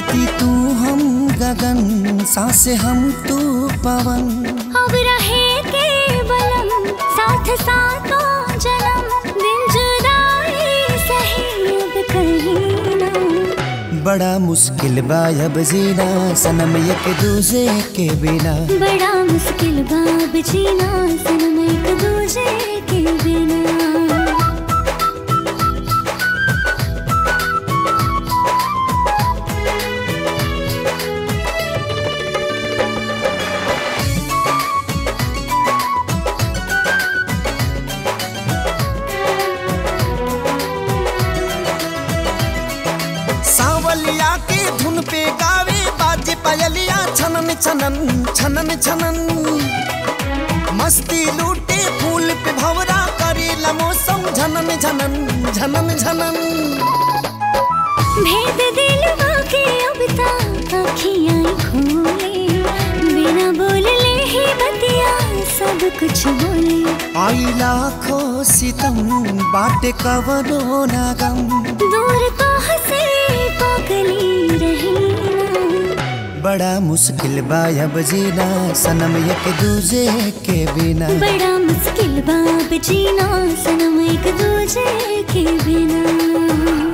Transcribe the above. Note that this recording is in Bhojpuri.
धरती तू हम गगन सांसे हम तू पवन अब रहे के बलम साथ साथों जन्म दिन जुदाई सही अब कहीं ना बड़ा मुश्किल बा अब जीना सनम एक दूजे के बिना बड़ा मुश्किल बाब जीना सनम एक दूजे के बिना सावलिया के धुन पे गावे बाजे पायलिया छनन छनन छनन छनन मस्ती लूटे फूल पे भवरा करेला मौसम झनन झनन झनन झनन भेद दिल के अब तक अखियाँ खोले बिना बोलले ही बतिया सब कुछ बोले आई लाखों सितम बाटे कवनो नागम दूर तो हंसे पागली रही ना बड़ा मुश्किल बा अब जीना सनम एक दूजे के बिना बड़ा मुश्किल बाब जीना सनम एक दूजे के बिना